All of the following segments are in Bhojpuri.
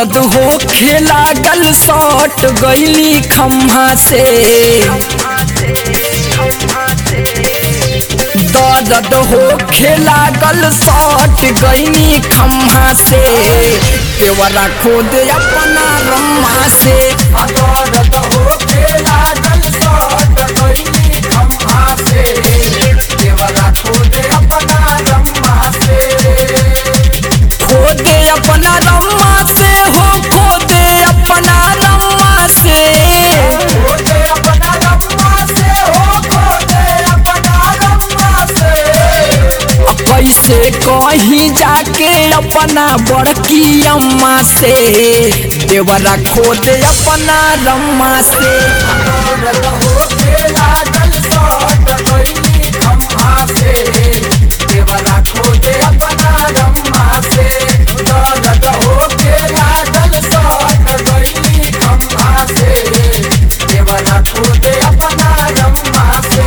दर्द हो खेला गल सट गईली खम्हा से दर्द हो खेला गल सट गईली खम्हा से देवरा खोद अपना रम्मा से दर्द हो खेला गल सट गईली खम्हा से देवरा खोद अपना रम्मा से खोदे अपना रम्मा से हो खोदे अपना रम्मा से खोदे अपना रम्मा से हो खोदे अपना रम्मा से कैसे कहीं जाके अपना बड़की अम्मा से देवरा खोदे अपना रम्मा से दर्द होके लागल सट गइली खम्हा से देवरा खोदे अपना रम्मा से दर्द होके लागल सट गइली खम्हा से देवरा खोदे अपना रम्मा से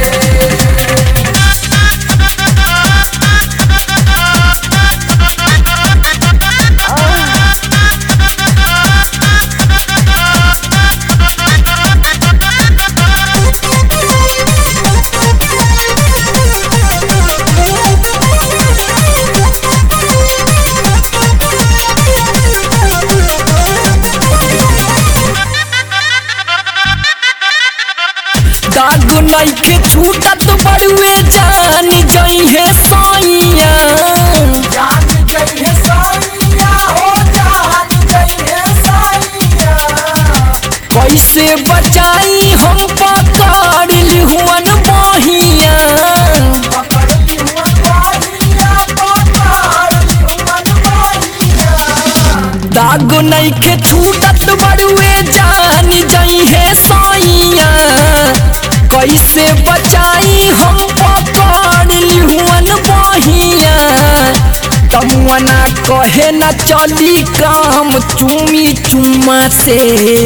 दाग नइखे छूटत बड़ुए जान जइहे सैया जान जइहे सैया हो जान जइहे सैया कैसे बचाई हम पकड़ लिहुअन बहिया पकड़ लिहुअन बहिया पकड़ लिहुअन बहिया दाग नइखे छूटत बड़ुए जान जइहे सैया कैसे बचाई हम पकड़ लिहुअन बहिया तमुअना कहे न चली काम चुमी चुम्मा से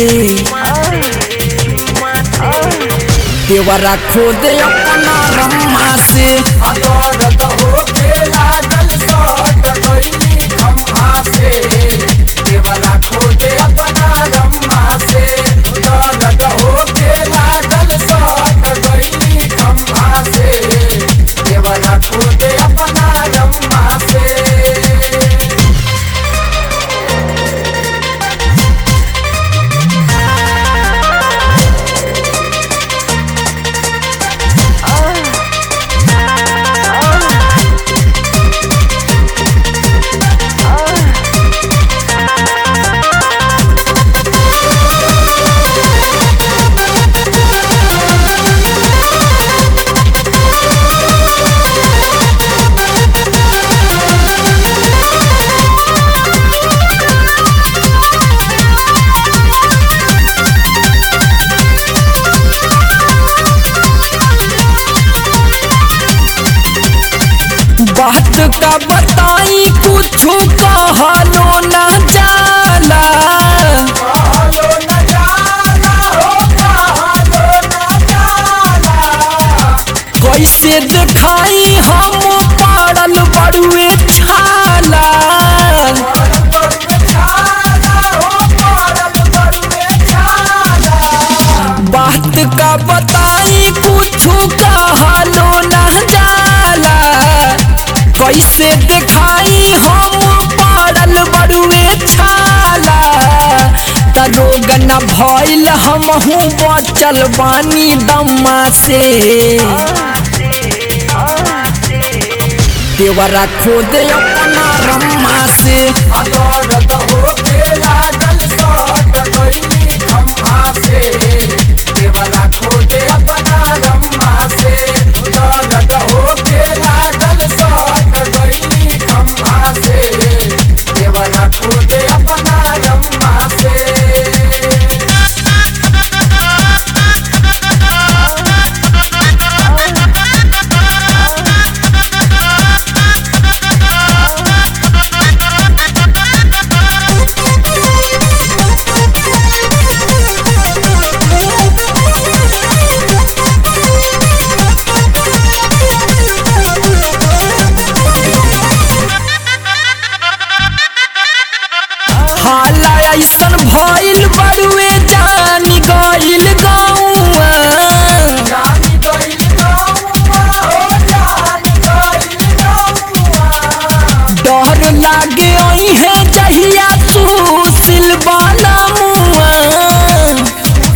देवरा खोदे अपना रम्मा से दर्द होके लागल सट गइली खम्हा से देवरा खोदे अपना रम्मा से दर्द होके लागल सट गइली खम्हा से देवरा खोदे अपना रम्मा से बात का बताई कुछ कहलो न जाला कैसे दिखाई हम पड़ल बड़ुए छाला बात का बताई कुछ कहलो न जाला कैसे दिखाई हम पड़ल बड़ुए छाला तरोग न भइल हमहू बचल बानी दम्मा से देवरा खोदे अपना रम्मा से दर्द होके लागल सट गइली खम्हा से देवरा खोदे अपना रम्मा से दर्द होके लागल सट गइली खम्हा से देवरा खोदे अपना रम्मा से भइल बड़ुए जान गइल गौआ डर लागे है जहिया तू सिलवाना मुआ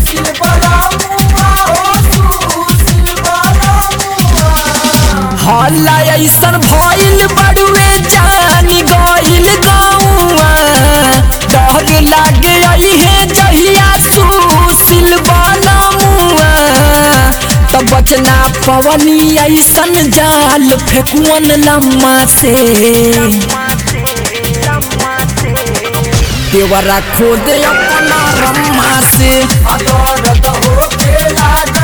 हल्ला ऐसन भइल बड़ुए जान गइल गौआ डर लागे है जहिया तू सिलवाना मुआ तब बचना पवनी ऐसन जाल फेकुअन लम्मा से देवरा खोदे अपना रम्मा से दर्द होके लागल